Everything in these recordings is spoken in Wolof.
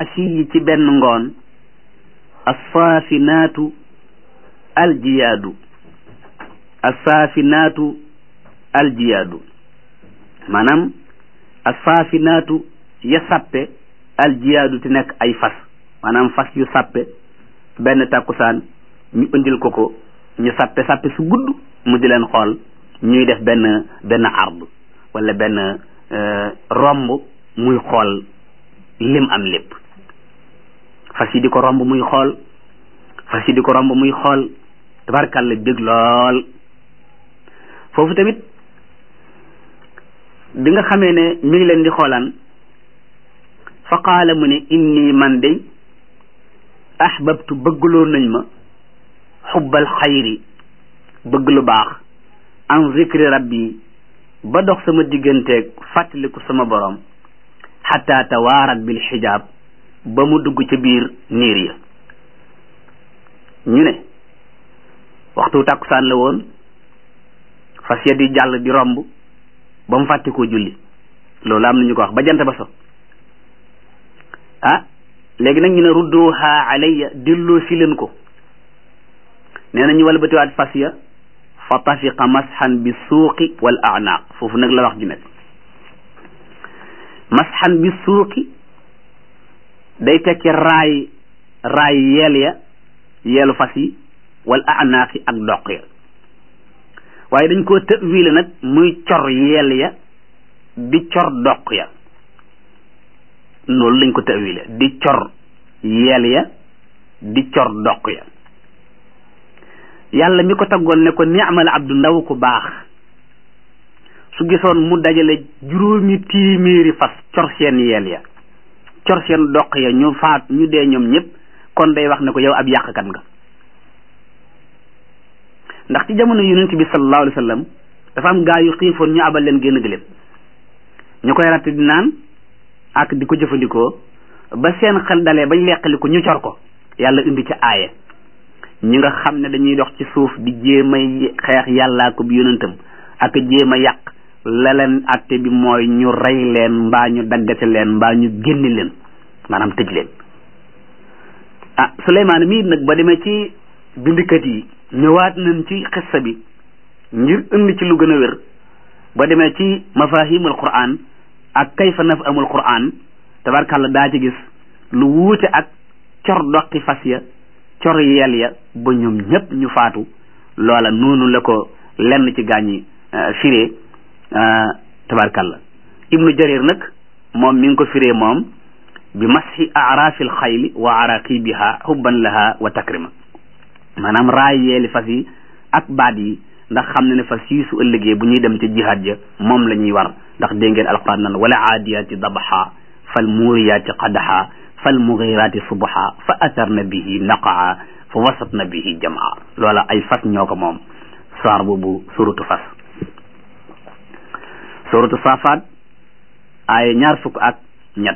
asiyi ci benn ngoon assaafinaatu aljiyaadu assaafinaatu aljiyaadu maanaam assaafinaatu ya sàppe aljiyaadu te nekk ay fas maanaam fas yu sàppe benn tàkkusaan ñu indil ko ko ñu sàppe sàppe su gudd mu di leen xool ñuy def benn benn ard wala benn romb muy xool lim am lépp fas yi di ko romb muy xool fas yi di ko romb muy xool tabarkàlla bég lool foofu tamit bi nga xamee ne mi ngi leen di xoolaan fa qaala mu ne inni man day ahbabtu bëggloo nañ ma xubbal xayri bëgg lu baax an zikri rabbi ba dox sama digganteeg fàttaliku sama borom xataa tawaarat bil xijaab ba mu dugg ca biir niir ya ñu ne waxtu tàkkusaan la woon fas ya di jàll di romb ba mu fàtte koo julli loolu am na ñu ko wax ba jant ba so ah léegi nag ñu ne rudduha alayya delloo si leen ko nee na ñu wala batiwaat fas ya fa tafiqa masxan bi suuqi wal anaaq foofu nag la wax ji nekk masxan bi suuqi day tekki raay raay yeel ya yeelu fas yi wal anaaq yi ak doq ya waaye dañ koo tëwile nag muy cor yeel ya di cor doq ya loolu lañ ko tëwile di cor yeel ya di cor doq ya yàlla mi ko taggoon ne ko ni'mal abdu ndaw ku baax su gisoon mu dajale juróomi téeméeri fas cor seen yeel ya cor seen doq ya ñu faat ñu dee ñoom ñëpp kon day wax ne ko yow ab yàqkat nga ndax ci jamono yonent bi sallallahu alayhi wa sallam dafa am gaa yu xiifoon ñu abal leen génn gëléem ñu koy ratt di naan ak di ko jëfandikoo ba seen xel dalee bañ leqali ko ñu cor ko yàlla indi ci aaya ñi nga xam ne dañuy dox ci suuf di jéem a xeex yàllaa ko bi yonentam ak jéem a yàq la leen atte bi mooy ñu rey leen mbaa ñu daggate leen mbaa ñu génne leen maanaam tëj leen ah Suleymaan mii nag ba demee ci bindikat yi ñëwaat nañ ci xissa bi ngir indi ci lu gën a wér ba demee ci mafahimul quran ak kayfa naf amul quran tabarkàlla daa ci gis lu wuute ak cor doqi fas ya cor yel ya ba ñoom ñëpp ñu faatu loola noonu la ko lenn ci gaañi firee tabarkàlla ibnu jarir nag moom mi ngi ko firee moom bi mashi arafil xayli wa araqibiha hubban laha wa takrima maanaam raay yeeli fas yi ak baat yi ndax xam ne ne fas yi su ëllëgee bu ñuy dem ci jihaad ja moom la ñuy war ndax dégg ngeen alquran nan wala aadiyaati dabaxa fal muuriyaati qadaxa fal mugiraati subaxa fa atarna bihi naqaa fa wasatna bihi jamaa loola ay fas ñoo ko moom saar boobu suratu fas suratu saafaat ay ñaar fukk ak ñett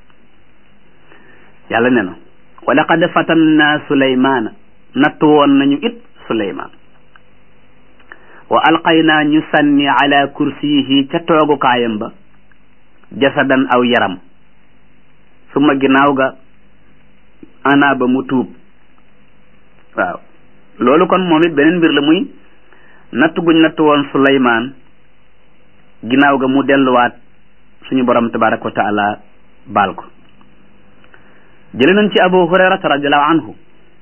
yàlla ne na wa laqad fatanna suleymaana nattu woon nañu it suleymaan wa alqaynaa ñu sànni ala kursiyihi ca toogukaayam ba jasadan aw yaram suma ginnaaw ga ana ba mu tuub waaw loolu kon moom it beneen mbir la muy natt guñ natt woon suleymaan ginnaaw ga mu delluwaat suñu borom tabaraka wa taala baal ko jële nañ ci abu hurayrata radiallahu anhu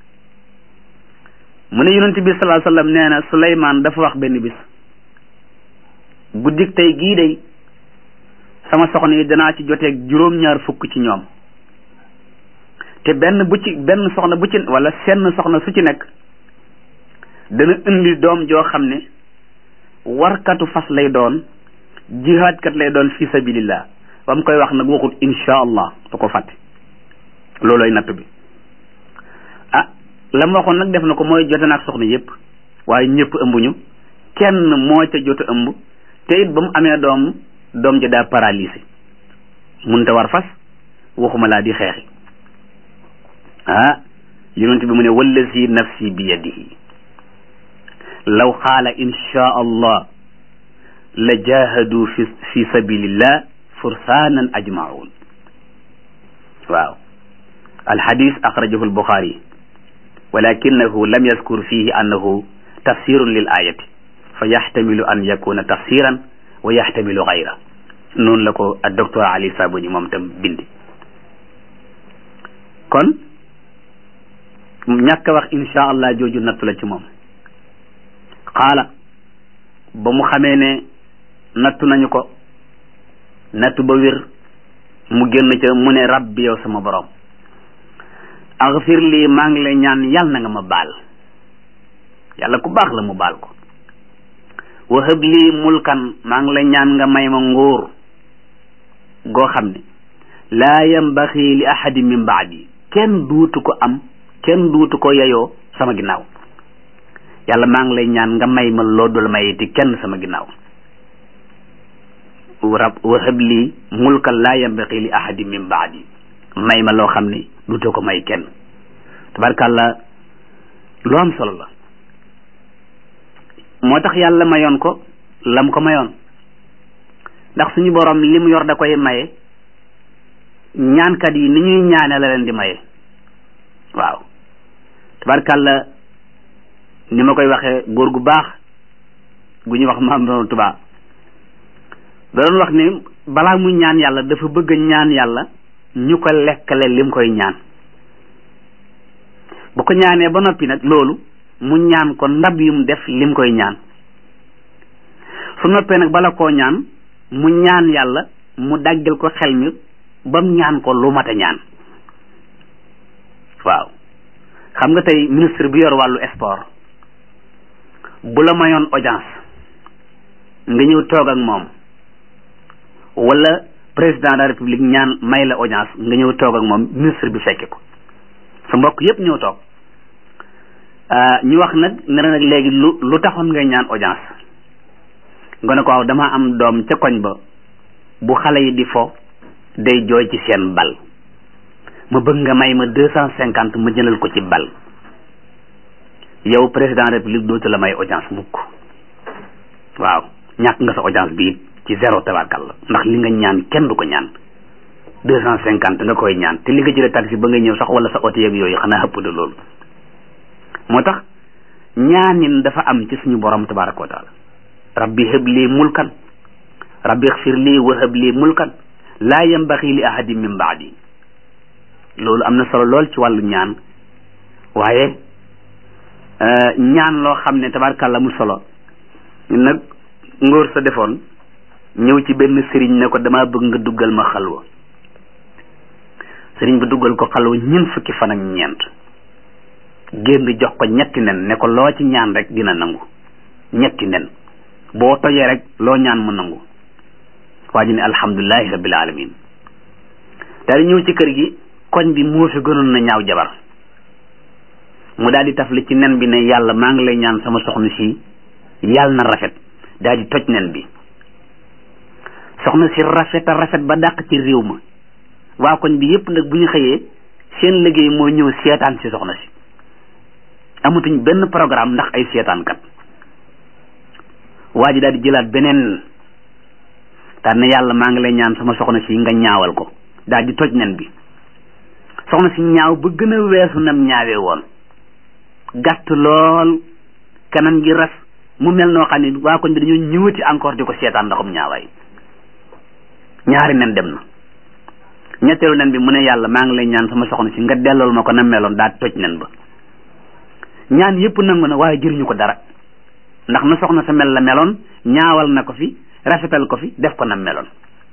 mu ne yonent bi sallallahu alayhi wasallam nee na suleymaan dafa wax benn bis guddik tey gii day sama soxna yi danaa ci joteeg juróom-ñaar fukk ci ñoom te benn bu ci benn soxna bu ci wala senn soxna su ci nekk dana indi doom joo xam ne warkatu fas lay doon jihaadkat lay doon fi sabilillah ba mu koy wax nag waxut insha allah da ko fàtte looloy natt bi ah la mu waxoon nag def na ko mooy jote naag soxna yépp waaye ñëpp ëmbuñu kenn moo ca jot a ëmb te it ba mu amee doom doom ja daa paralysé munta war fas waxuma laa di xeexi ah yonent bi mu ne wallazi nafsi bi yadihi law qaala insha allah la jahadu fi fi sabilillah fursaanan ajmaun waaw alxadis axrajahu albuxaari walakinahu lam yaskur fihi annahu tafsirun lil ayati fa yaxtamilu an yakuna tafsiran wa yaxtamilu gayra noonu la ko ak docteur Ali Sabuni moom tam bindi kon ñàkk a wax insha allah jooju nattu la ci moom xaala ba mu xamee ne nattu nañu ko nattu ba wér mu génn ca mu ne rabbi yow sama borom axfir lii maa ngi lay ñaan yàlla na nga ma baal yàlla ku baax la mu baal ko wahab lii mulkan maa ngi lay ñaan nga may ma nguur goo xam ne laa yambaxi li ahadin min baadi kenn duutu ko am kenn duutu ko yeyoo sama ginnaaw yàlla maa ngi lay ñaan nga may ma loo dul mayiti kenn sama ginnaaw rab wahab lii mulkan laa yambaxi li ahadin min baadi may ma loo xam ne duutu ko may kenn tabarkàlla lu am solo la moo tax yàlla mayoon ko lam ko mayoon ndax suñu borom li mu yor da koy maye ñaankat yi ni ñuy ñaane la leen di maye waaw tabarkàlla ni ma koy waxee góor gu baax gu ñuy wax maam doon tubaa da doon wax ni balaa muy ñaan yàlla dafa bëgg ñaan yàlla ñu ko lekkale lim koy ñaan bu ko ñaanee ba noppi nag loolu mu ñaan ko ndab yum def lim koy ñaan su noppee nag bala koo ñaan mu ñaan yàlla mu daggal ko xel mi bam ñaan ko lu mat a ñaan waaw xam nga tey ministre bi yor wàllu sport bu la mayoon audience nga ñëw toog ak moom wala président de la république ñaan may la audience nga ñëw toog ak moom ministre bi fekke ko sa mbokk yépp ñëw toog ñu wax nag ne nag léegi lu lu taxoon ngay ñaan audience nga ne ko waaw dama am doom ca koñ ba bu xale yi di fo day jooy ci seen bal ma bëgg nga may ma deux cent cinquante ma jëlal ko ci bal yow président république dootu la may audience mukk waaw ñàkk nga sa audience bi ci zéro tabarkal la ndax li nga ñaan kenn du ko ñaan deux cent cinquante nga koy ñaan te li nga jëlee taxi ba nga ñëw sax wala sa oto yeeg yooyu xanaa ëpp de loolu moo tax ñaanin dafa am ci suñu borom tabaraka wa taala rabbi hëb lii mulkan rabbi xfir lii wa hëb lii mulkan laa yambaxi li ahadin min baadi loolu am na solo lool ci wàllu ñaan waaye ñaan loo xam ne tabarakàlla mu solo nag ngóor sa defoon ñëw ci benn sëriñ ne ko dama bëgg nga duggal ma xalwa sëriñ bi duggal ko xalwa ñeent fukki fan ak ñeent génn jox ko ñetti nen ne ko loo ci ñaan rek dina nangu ñetti nen boo tojee rek loo ñaan mu nangu waa ji ne alhamdulilahi rabbil alamin daal di ñëw ci kër gi koñ bi moo fi gënoon na ñaaw jabar mu daal di tafli ci nen bi ne yàlla maa ngi lay ñaan sama soxna si yàlla na rafet daal di toj nen bi soxna si rafet a rafet ba dàq ci réew ma waa koñ bi yépp nag bu ñu xëyee seen liggéey mooy ñëw seetaan si soxna si amatuñ benn programme ndax ay seetaankat waa ji daal di jëlaat beneen daal ne yàlla maa ngi lay ñaan sama soxna si nga ñaawal ko daal di toj nen bi soxna si ñaaw ba gën a weesu nam ñaawee woon gàtt lool kanam gi ras mu mel noo xam ne waa koñ bi dañoo ñëwati encore di ko seetaan ndaxum ñaawaay ñaari nen dem na ñetteelu nen bi mu ne yàlla maa ngi lay ñaan sama soxna si nga dellool ma ko na meloon daal toj nen ba ñaan yépp nangu na waaye jëriñu ko dara ndax na soxna sa mel la meloon ñaawal na ko fi rafetal ko fi def ko na meloon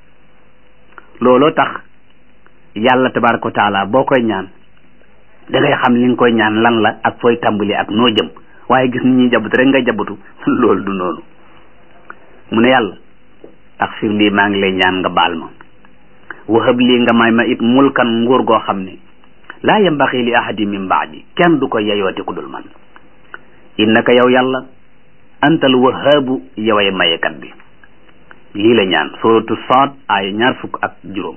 looloo tax yàlla tabaraka wa taala boo koy ñaan da ngay xam li nga koy ñaan lan la ak fooy tàmbali ak noo jëm waaye gis ni ñuy jabatu rek nga jabatu loolu du noonu mu ne yàlla ak fir lii maa ngi lay ñaan nga baal ma wahab lii nga may ma it mulkan nguur goo xam ne laa yambaxi li ahadi min baadi kenn du ko yeyooti ku dul man innaka yow yàlla antal wahaabu yoway mayekat bi lii la ñaan suratu Saad ay ñaar fukk ak juróom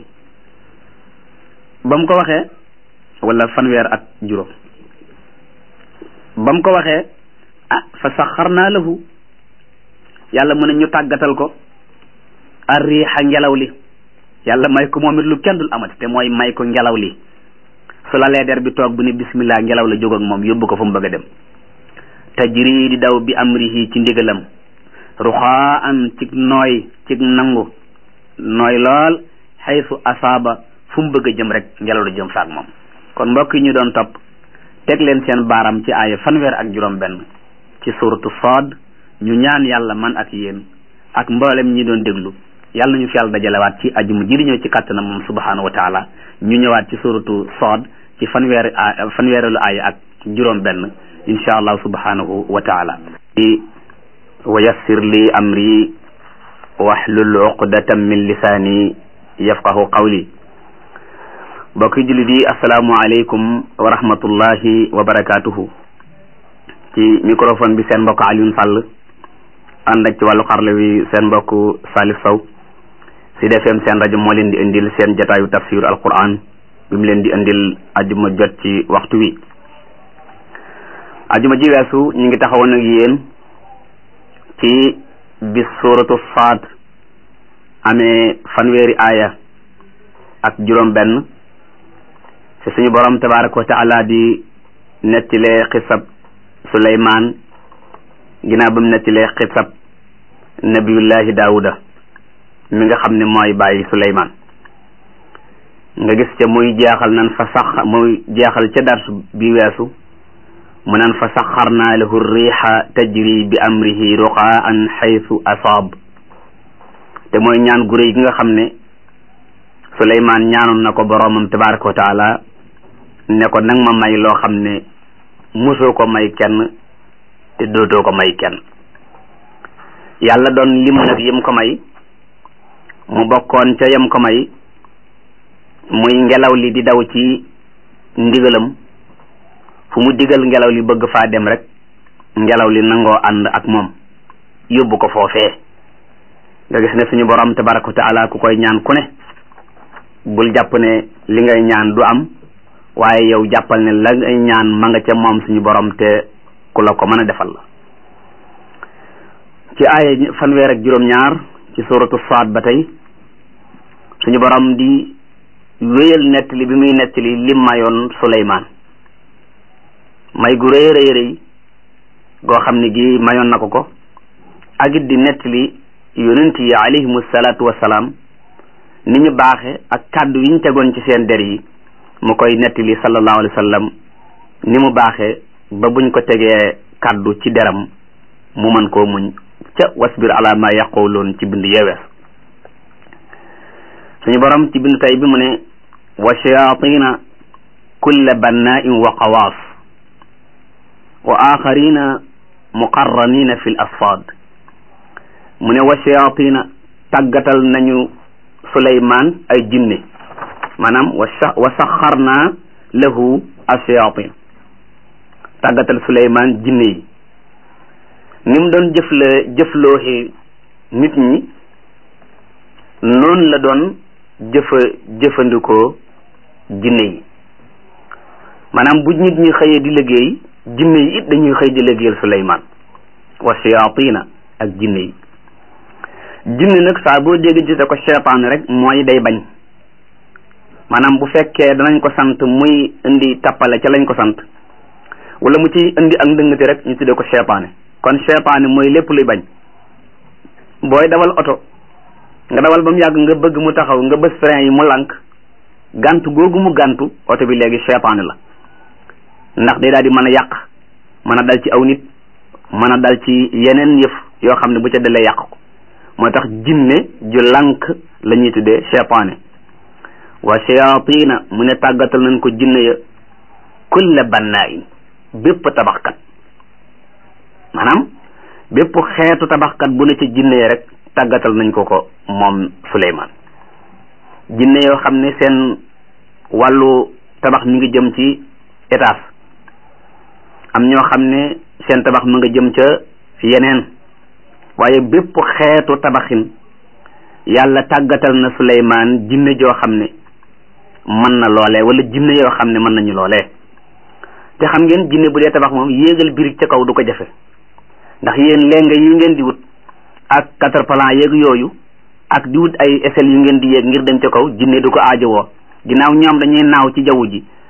ba mu ko waxee wala fanweer ak juróom ba mu ko waxee ah fa saxarnaa lahu yàlla mu ne ñu tàggatal ko ar riixa ngelaw li yàlla may ko moom it lu kenn dul amati te mooy may ko ngelaw li su lalee der bi toog bu ni bismillah ngelaw la jóg ak moom yóbbu ko fu mu bëgg a dem tajri di daw bi amrihi ci ndigalam ruxaa an cig nooy cig nangu nooy lool xaysu asaaba fu mu bëgg a jëm rek ngelaw la jëm faak moom kon mbokk yi ñu doon topp teg leen seen baaram ci aaya fanweer ak juróom benn ci suratu Saad ñu ñaan yàlla man ak yéen ak mboolem ñi doon déglu yàlla nañu fi yàlla dajalewaat ci ajuma ji di ñëw ci kàttanam moom subhanahu wa taala ñu ñëwaat ci suratu Saad ci fanweeri a fanweerelu aaya ak juróom benn insha allah subhanahu wa taala wa yassir li amri wahlul uqdatan min lisaani yafqahu qawli mbokki jullit yi asalaamualeykum wa rahmatullahi wa barakatuhu ci microphone bi seen mbokk Alioune Sall ànd ak ci wàllu xarle wi seen mbokk Salif Sow Sud FM seen rajo moo leen di indil seen jataayu tafsir alquran bi mu leen di indil ajuma jot ci waxtu wi ajuma ji weesu ñu ngi taxawoon ak yéen ci bis suratu Saad amee fanweeri aaya ak juróom benn ci suñu borom tabaraka wa taala di nettilee xisab suleymaan ginnaaw ba mu nettilee xisab nabiyullahi daawuda mi nga xam ne mooy bàyyi suleymaan nga gis ca muy jeexal nan fa sax muy jeexal ca darsu bi weesu mu nan fa saxarnaa lahu riixa tajri bi amrihi ruqaan xaytu asaab te mooy ñaan gu réy gi nga xam ne suleymaan ñaanoon na ko boroomam tabaraka wa taala ne ko nag ma may loo xam ne musoo ko may kenn te dootoo ko may kenn yàlla doon lim nag yim ko may mu bokkoon ca yem ko may muy ngelaw li di daw ci ndigalam fu mu digal ngelaw li bëgg faa dem rek ngelaw li nangoo ànd ak moom yóbbu ko foofee nga gis ne suñu borom tabaraka wa taala ku koy ñaan ku ne bul jàpp ne li ngay ñaan du am waaye yow jàppal ne la ngay ñaan ma nga ca moom suñu borom te ku la ko mën a defal la ci aaya fanweer ak juróom-ñaar ci suratu Saad ba tey suñu borom di wéyal nettali bi muy nettali lim mayoon Suleymaan may gu rëy rëy rëy goo xam ne gi mayoon na ko ko ak it di nettali yonent yi alayhimu salaatu wasalaam ni ñu baaxe ak kàddu yi ñu tegoon ci seen der yi mu koy nettali sallallahu alayhi wa sallam ni mu baaxee ba buñ ko tegee kàddu ci deram mu mën koo muñ ca wasbir ala ma yaquluun ci bind yeewees suñu borom ci bind tey bi mu ne wa shayatina kulla bannain wa qawaas wa axarina muqarranina fi l asfad mu ne wa shayatina tàggatal nañu suleymaan ay jinne maanaam wa wa saxarna lahu ashayatin tàggatal suleymaan jinne yi ni mu doon jëfla jëflooxi nit ñi noonu la doon jëfa jëfandikoo jinne yi maanaam bu nit ñi xëyee di liggéey jinne yi it dañuy xëy di liggéeyal suleymaan wa shayatina ak jinne yi jinne nag saa boo dégg ci ko seytaan rek mooy day bañ maanaam bu fekkee danañ ko sant muy indi tappale ca lañ ko sant wala mu ci indi ak ndëngate rek ñu tuddee ko seytaane kon seytaane mooy lépp luy bañ booy dawal oto nga dawal ba mu yàgg nga bëgg mu taxaw nga bës frein yi mu lànk gàntu googu mu gàntu oto bi léegi seytaane la ndax day daal di mën a yàq mën a dal ci aw nit mën a dal ci yeneen yëf yoo xam ne bu ca dalee yàq ko moo tax jinne ju lànk la ñuy tuddee seytaane wa shayatina mu ne tàggatal nañ ko jinne ya kulla bannain bépp tabaxkat maanaam bépp xeetu tabaxkat bu ne ci jinne ya rek tàggatal nañ ko ko moom Suleymaan jinne yoo xam ne seen wàllu tabax mi ngi jëm ci étage am ñoo xam ne seen tabax mi nga jëm ca yeneen waaye bépp xeetu tabaxin yàlla tàggatal na Suleymaan jinne joo xam ne mën na loolee wala jinne yoo xam ne mën nañu loolee te xam ngeen jinne bu dee tabax moom yéegal birig ca kaw du ko jafe ndax yéen lenga yi ngeen di wut ak quatre plan yeeg yooyu ak di wut ay échelle yu ngeen di yéeg ngir dem ca kaw jinne du ko aajowoo ginnaaw ñoom dañuy naaw ci jaww ji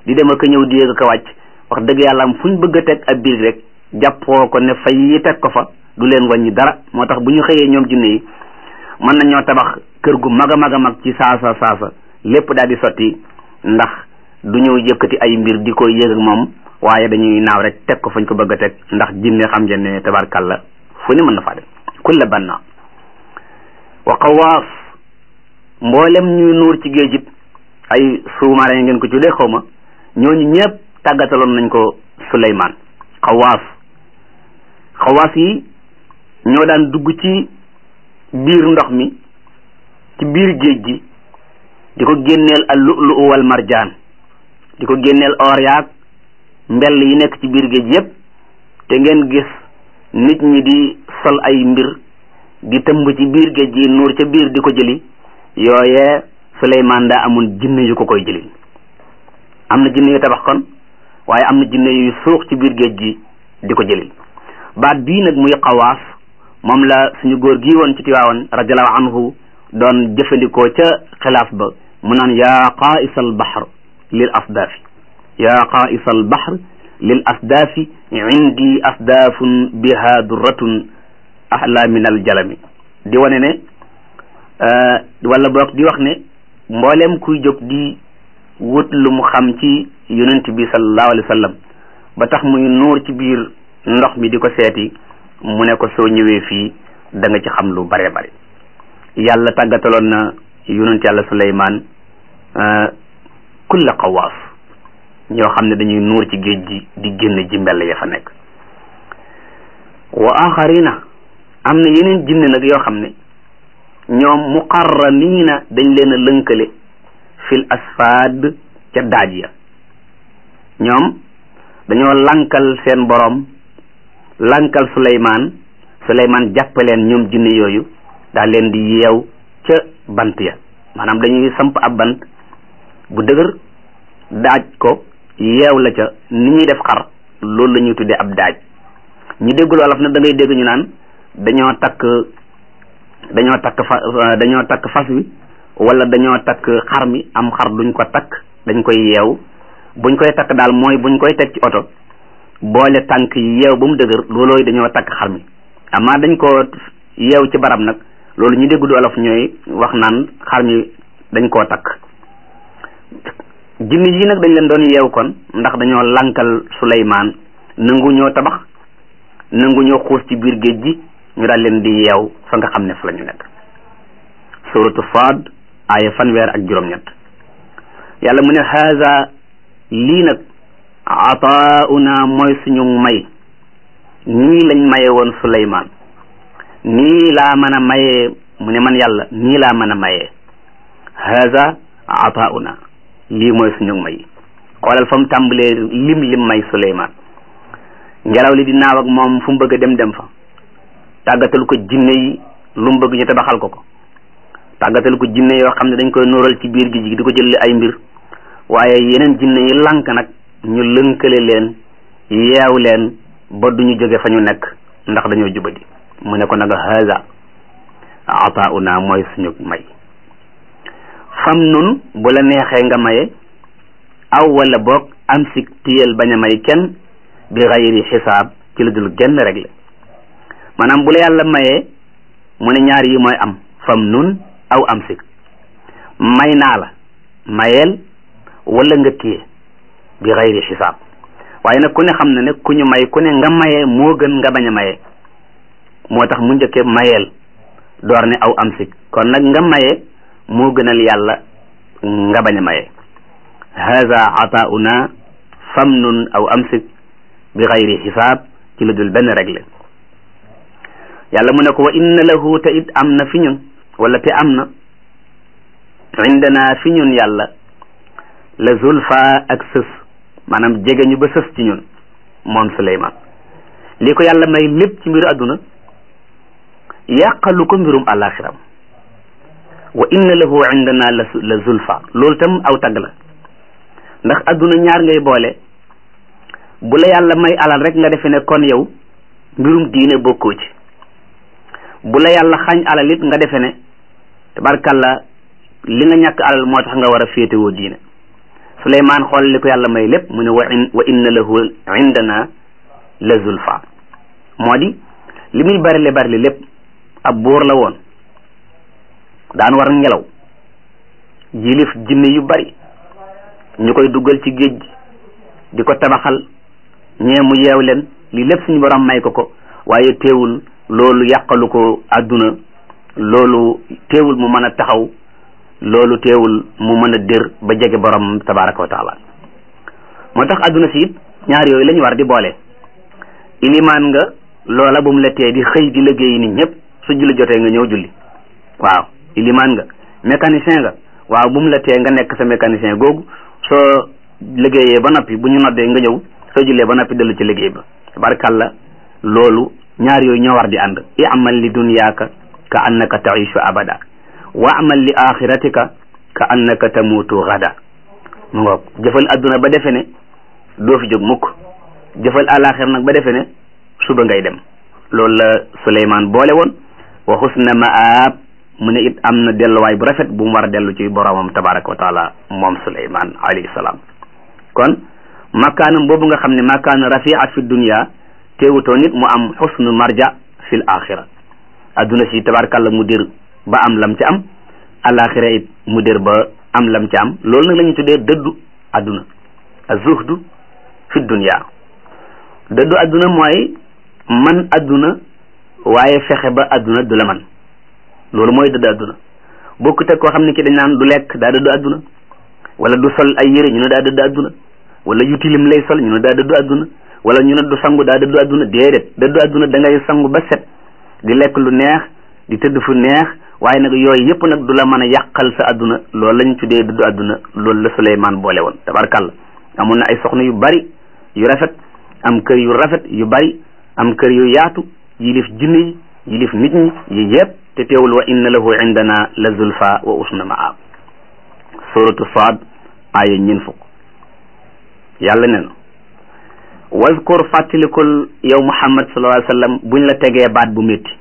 di dem ak ñëw di yéeg ak wàcc wax dëgg yàlla am fu ñu bëgg a teg ab biir rek jàppoo ko ne fay yi teg ko fa du leen wàññi dara moo tax bu ñu xëyee ñoom jinne yi mën nañoo tabax kër gu mag a mag a mag ci saasa saasa lépp daal di sotti ndax du ñëw yëkkati ay mbir di ko yéeg ak moom waaye dañuy naaw rek teg ko fañ ko bëgg a teg ndax jinne xam ngeen ne tabarkalla fu ne mën na faa dem kulla banna wa qawaas mboolem ñuy nuur ci géej it ay sous-marin ngeen ko tuddee xaw ma ñooñu ñëpp tàggataloon nañ ko Suleymaan xawaas xawaas yi ñoo daan dugg ci biir ndox mi ci biir géej gi di ko génneel al lu'lu wal marjaan di ko génneel or yaag mbell yi nekk ci biir géej yépp te ngeen gis nit ñi di sol ay mbir di tëmb ci biir géej gi nuur ca biir di ko jëli yooye Suleymaan daa amoon jinne yu ko koy jëli am na jinne yu tabax kon waaye am na jinne yu suux ci biir géej gi di ko jëli baat bii nag muy xawaas moom la suñu góor gii woon ci Tiwaawan radiallahu anhu doon jëfandikoo ca xilaaf ba mu naan yaa qaa'isal bahr lil asdaafi yaa qaa'isal bahr lil asdaafi indi asdaafun biha durratun ahla min al jalami di wane ne wala boog di wax ne mboolem kuy jóg di wut lu mu xam ci yonent bi sallallahu alayhi wa sallam ba tax muy nuur ci biir ndox mi di ko seeti mu ne ko soo ñëwee fii da nga ci xam lu bare bare yàlla tàggataloon na yonent yàlla Suleymaan kulla qawaas ñoo xam ne dañuy nuur ci géej gi di génn ji mbell ya fa nekk wa axarina am na yeneen jinne nag yoo xam ne ñoom muqarraniina dañ leen a lënkale fil asfaad ca daaj ya ñoom dañoo lankal seen borom lankal Suleymaan Suleymaan jàppaleen ñoom jinne yooyu daal leen di yeew ca bant ya maanaam dañuy samp ab bant bu dëgër daaj ko yeew la ca ni ñuy def xar loolu la ñuy tuddee ab daaj ñu déggul wolof nag da ngay dégg ñu naan dañoo takk dañoo takk fa dañoo takk fas wi wala dañoo takk xar mi am xar duñ ko takk dañ koy yeew buñ koy takk daal mooy buñ koy teg ci oto boole tànk yi yeew ba mu dëgër loolooy dañoo takk xar mi amaa dañ ko yeew ci barab nag loolu ñu déggul wolof ñooy wax naan xar mi dañ koo takk jinne yi nag dañ leen doon yeew kon ndax dañoo lankal Suleymaan nangu ñoo tabax nangu ñoo xuus ci biir géej gi ñu daal leen di yeew fa nga xam ne fa la ñu nekk suratu Saad aaya fanweer ak juróom-ñett yàlla mu ne haza lii nag ataauna mooy suñu may nii lañ maye woon Suleymaan nii laa mën a mayee mu ne man yàlla nii laa mën a mayee haza ataauna lii mooy suñu may xoolal fa mu tàmbalee lim lim may Suleymaan ngelaw li di naaw ak moom fu mu bëgg a dem dem fa tàggatal ko jinne yi lu mu bëgg ñu tabaxal ko ko tàggatal ko jinne yoo xam ne dañ koy nóoral ci biir gi di ko jël ay mbir waaye yeneen jinne yi lànk nag ñu lënkale leen yeew leen ba duñu jóge fa ñu nekk ndax dañoo jubadi mu ne ko nag haza ataauna mooy suñu may fam nun bu la neexee nga maye aw wala boog am si tiyel bañ a may kenn bi xayri xisaab ci lu dul genn réglé maanaam bu la yàlla mayee mu ne ñaar yi mooy am fam nun aw am si may naa la mayeel wala nga téye bi xayri xisaab waaye nag ku ne xam na ne ku ñu may ku ne nga mayee moo gën nga bañ a mayee moo tax mu njëkkee mayeel door ne aw am si kon nag nga mayee moo gënal yàlla nga bañ a mayee haza ataauna famnun aw amsik bi xayri xisaab ci lu dul benn réglé yàlla mu ne ko wa inna lahu te it am na fi ñun wala te am na indana fi ñun yàlla la zulfa ak sës maanaam jege ñu ba sës ci ñun moom Suleymaan li ko yàlla may lépp ci mbiru àdduna yàqalu ko mbirum àllaaxiram wa inna lahu indana la la zulfa loolu tam aw tagg la ndax adduna ñaar ngay boole bu la yàlla may alal rek nga defe ne kon yow mbirum diine bokkoo ci bu la yàlla xañ alal it nga defe ne tabarkalla li nga ñàkk alal moo tax nga war a féetewoo diine suleymaan xool li ko yàlla may lépp mu ne wa in wa inna lahu indana la zulfa moo di li muy barile barile lépp ab buur la woon daan war ngelaw yilif jinne yu bari ñu koy duggal ci géej gi di ko tabaxal ñee mu yeew leen lii lépp suñu borom may ko ko waaye teewul loolu yàqalu ko àdduna loolu teewul mu mën a taxaw loolu teewul mu mën a dër ba jege borom tabaraka wa taala moo tax àdduna si it ñaar yooyu la ñu war di boole ilimaan nga loola bu mu la tee di xëy di liggéeyi nit ñëpp su julli jotee nga ñëw julli waaw ilimaan nga mécanicien nga waaw bu mu la tee nga nekk sa mécanicien googu soo liggéeyee ba noppi bu ñu noddee nga ñëw soo jullee ba noppi dellu ci liggéey ba tabarakalla loolu ñaar yooyu ñoo war di ànd i'mal li dunyaaka ka annaka taishu abada wa amal li axiratika ka annaka tamutu gada mu ngoog jëfal adduna ba defe ne doo fi jóg mukk jëfal alaxir nag ba defe ne suba ngay dem loolu la Suleymaan boole woon wa xusna maab mu ne it am na delluwaay bu rafet bu mu war a dellu ci boromam tabaraka wa taala moom Suleymaan alayhi salaam kon makaanam boobu nga xam ne makaana rafia fi dunia teewutoo nit mu am xusnu marja fil axira adduna si tabarakàlla mu dir ba am lam ci am alaxira it mu dir ba am lam ci am loolu nag la ñu tuddee dëddu adduna azuhdu fi dunia dëddu adduna mooy man adduna waaye fexe ba adduna du la man loolu mooy dëddu adduna bokku teg koo xam ne ki dañ naan du lekk daa dëddu adduna wala du sol ay yére ñu ne daa dëddu adduna wala yu tilim lay sol ñu ne daa dëddu adduna wala ñu ne du sangu daa dëddu adduna déedéet dëddu adduna da ngay sangu ba set di lekk lu neex di tëdd fu neex waaye nag yooyu yëpp nag du la mën a yàqal sa adduna loolu lañ tuddee dëddu adduna loolu la Suleymaan boole woon tabarkàlla amoon na ay soxna yu bari yu rafet am kër yu rafet yu bari am kër yu yaatu yilif jinne yi yilif nit ñi yi yëpp te teewul wa inna lahu indana la zulfa wa usna maab suratu saad aaya ñeen fukk yàlla ne na wazkur fàttalikul yow muhammad sallallahu alayhi wa sallam buñ la tegee baat bu métti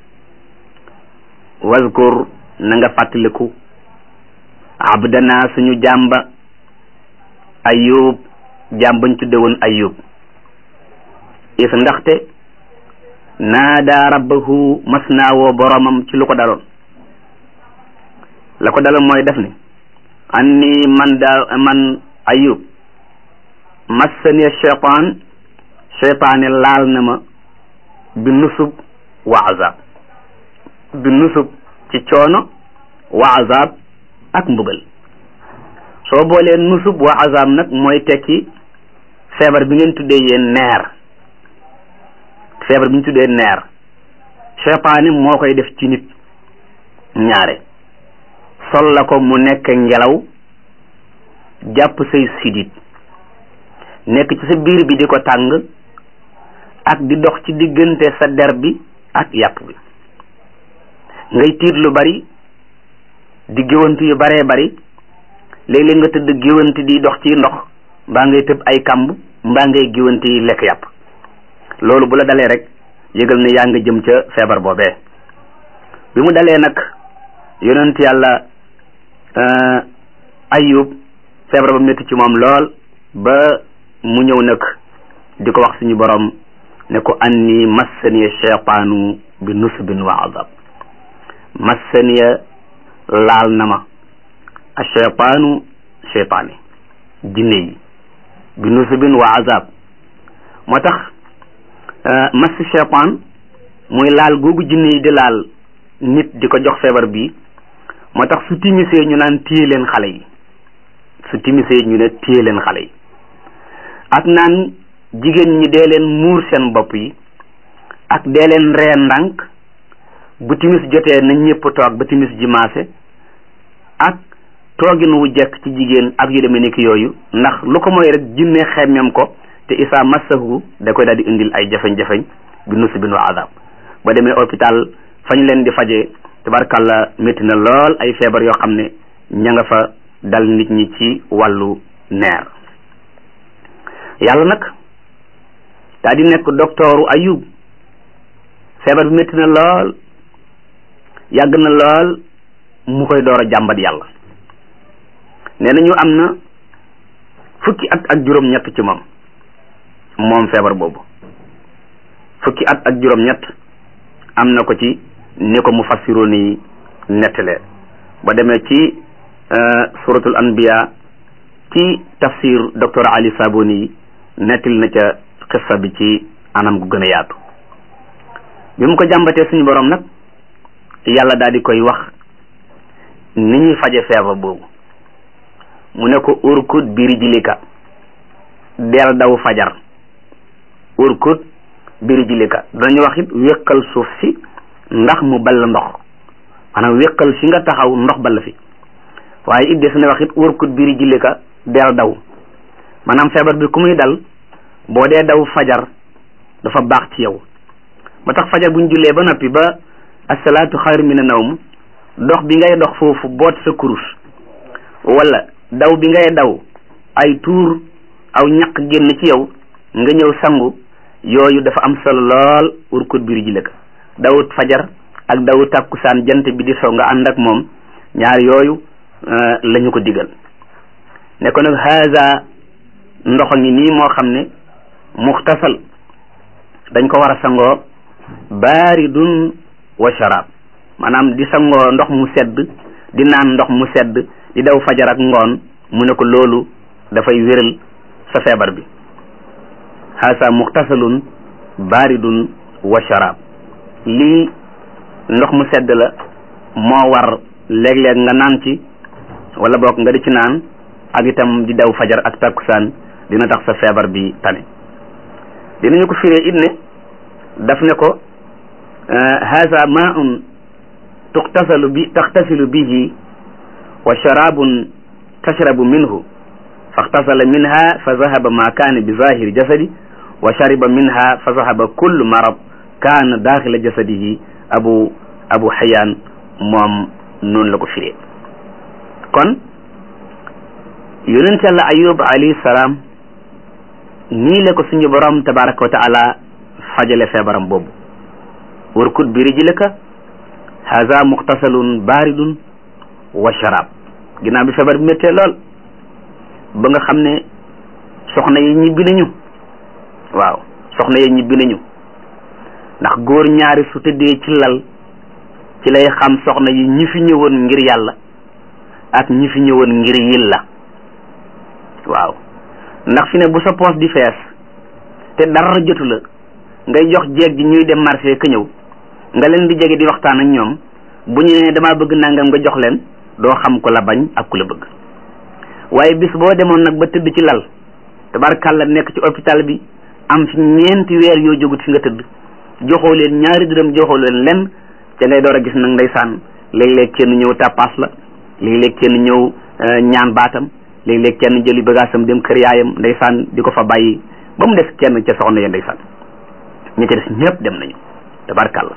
wazkur na nga fàttaliku abdana suñu jàmba ayub jàmm bañ tudde woon ayub is ndaxte naada rabbahu mas naa woo boromam ci lu ko daloon la ko daloon mooy def ne anni man daa man ayub massani cheytaan cheytaane laal na ma bi nusub wa azab bi nusub ci coono wa azab ak mbugal soo boolee nusub wa azab nag mooy tekki feebar bi ngeen tuddee yéen neer feebar bi ñu tuddee neer cheytaane moo koy def ci nit ñaare sol la ko mu nekk ngelaw jàpp say sidit nekk ci sa biir bi di ko tàng ak di dox ci diggante sa der bi ak yàpp bi ngay tiit lu bari di géwantu yu baree bari léeg-léeg nga tëdd géwanti di dox ci ndox mbaa ngay tëb ay kamb mbaa ngay géwanti lekk yàpp loolu bu la dalee rek yëgal ne yaa nga jëm ca feebar boobee bi mu dalee nag yonent yàlla ayub feebar ba métti ci moom lool ba mu ñëw nag di ko wax suñu borom ne ko anni massaniya cheytaanu bi nusbin wa azab massaniya laal na ma a cheytaanu cheytaani jinne yi bi nusbin wa azab moo tax mass cheytaan muy laal googu jinne yi di laal nit di ko jox feebar bi moo tax su timisee ñu naan téye leen xale yi su timisee ñu ne téye leen xale yi ak naan jigéen ñi dee leen muur seen bopp yi ak dee leen ree ndànk bu timis jotee na ñëpp toog ba timis ji maase ak toogin wu jekk ci jigéen ak yu demee nekk yooyu ndax lu ko mooy rek jinne xemmem ko te isaa massahu da koy daal di indil ay jafeñ-jafeñ bi nusibin wa azab ba demee hôpital fañ leen di fajee tabarkàlla métti na lool ay feebar yoo xam ne ña nga fa dal nit ñi ci wàllu neer yàlla nag daa di nekk doktooru ayub feebar bi métti na lool yàgg na lool mu koy door a jàmbat yàlla nee nañu am na fukki at ak juróom-ñett ci moom moom feebar boobu fukki at ak juróom-ñett am na ko ci ni ko mu fassiroon yi nettalee ba demee ci suratul anbiya ci tafsir docteur Ali Saboni yi nettil na ca xissa bi ci anam gu gën a yaatu bi mu ko jàmbatee suñu borom nag yàlla daal di koy wax ni ñuy faje feebar boobu mu ne ko urkut biri jilika del daw fajar urkut biri jilika dañu wax it wéqal suuf si ndax mu ball ndox maanaam wéqal fi nga taxaw ndox ball fi waaye it des na wax it urkut biri jilika del daw maanaam feebar bi ku muy dal boo dee daw fajar dafa baax ci yow ba tax fajar buñ jullee ba noppi ba asalaatu xayru mina nawm dox bi ngay dox foofu boot sa kurus wala daw bi ngay daw ay tuur aw ñaq génn ci yow nga ñëw sangu yooyu dafa am solo lool urkut biir ji lëkk dawut fajar ak dawu tàkkusaan jant bi di soo nga ànd ak moom ñaar yooyu la ñu ko digal ne ko nag haza ndox ngi nii moo xam ne muxtasal dañ ko war a sangoo baaridun wa sharab maanaam di sangoo ndox mu sedd di naan ndox mu sedd di daw fajar ak ngoon mu ne ko loolu dafay wéral sa feebar bi haasa muxtasalun baaridun wa sharab lii ndox mu sedd la moo war léeg-léeg nga naan ci wala boog nga di ci naan ak itam di daw fajar ak takkusaan dina tax sa feebar bi tane dinañu ko firee it ne daf ne ko haza maun tuxtasalu bi taxtasilu bihi wa sharabun tashrabu minhu faxtasala minha fa zahaba ma kaana bi zahiri jasadi wa shariba minha fa zahaba kullu marab kaana daxila jasadihi abu abu xayaan moom noonu la ko firee kon yonent yàlla ayub alayhi salaam nii la ko suñu borom tabaraka wa taala fajale feebaram boobu warkut bi rijlika haza muxtasalun baridun wa sharab ginnaaw bi feebar bi méttee lool ba nga xam ne soxna yi ñibbi nañu waaw soxna yi ñibbi nañu ndax góor ñaari su tëddee ci lal ci lay xam soxna yi ñi fi ñëwoon ngir yàlla ak ñi fi ñëwoon ngir yilla waaw ndax fi ne bu sa poos di fees te dara jotu la ngay jox jeeg ji ñuy dem marché ka ñëw nga leen di jege di waxtaan ak ñoom bu ñu nee damaa bëgg nangam nga jox leen doo xam ku la bañ ak ku la bëgg waaye bis boo demoon nag ba tëdd ci lal tabarkàlla nekk ci hôpital bi am fi ñeenti weer yoo jógut fi nga tëdd joxoo leen ñaari dërëm joxoo leen lenn ca ngay door a gis nag ndeysaan léeg-léeg kenn ñëw tàppaas la léeg-léeg kenn ñëw ñaan baatam léeg-léeg kenn jëli bagaasam dem kër yaayam ndeysaan di ko fa bàyyi ba mu des kenn ca soxna ya ndeysaan ñi ca des ñëpp dem nañu tabarkàlla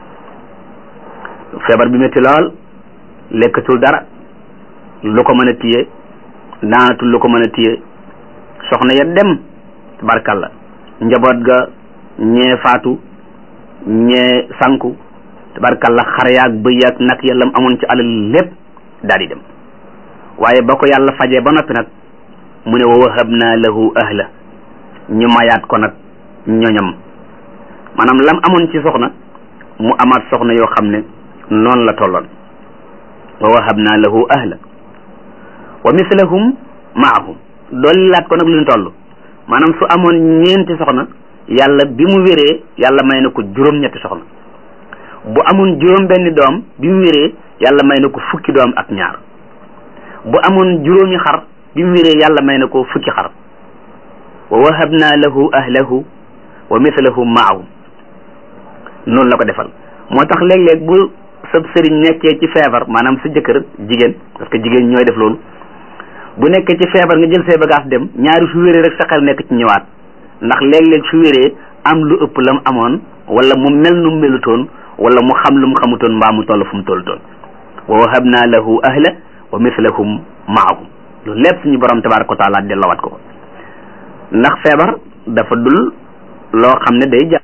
feebar bi métti lool lekkatul dara lu ko mën a téye naanatul lu ko mën a téye soxna ya dem tabarkàlla njaboot ga ñee faatu ñee sanku tabarkàlla xar yaag bëy yaag nag yàllam amoon ci alal lépp daal di dem waaye ba ko yàlla fajee ba noppi nag mu ne wa wahabna lahu ahla ñu mayaat ko nag ñoñam maanaam lam amoon ci soxna mu amaat soxna yoo xam ne noonu la tolloon wa wahabna lahu ahla wa mislahum maahum dollilaat ko nag lu ñu toll maanaam su amoon ñeenti soxna yàlla bi mu wéree yàlla may na ko juróom-ñetti soxna bu amoon juróom benni doom bi mu wéree yàlla may na ko fukki doom ak ñaar bu amoon juróomi xar bi mu wéree yàlla may na ko fukki xar wa wahabna lahu ahlahu wa mislahum maahum noonu la ko defal moo tax léeg-léeg bu sab sëriñ nekkee ci feebar maanaam sa jëkkër jigéen parce que jigéen ñooy def loolu bu nekkee ci feebar nga jël say bagage dem ñaari su wéree rek sa xel nekk ci ñëwaat ndax léeg-léeg su wéree am lu ëpp la mu amoon wala mu mel nu mu melutoon wala mu xam lu mu xamutoon mbaa mu toll fu mu tollutoon wa wahabna lahu ahla wa mislahum maahum loolu lépp suñu borom tabaraka wa taala delloowaat ko ndax feebar dafa dul loo xam ne day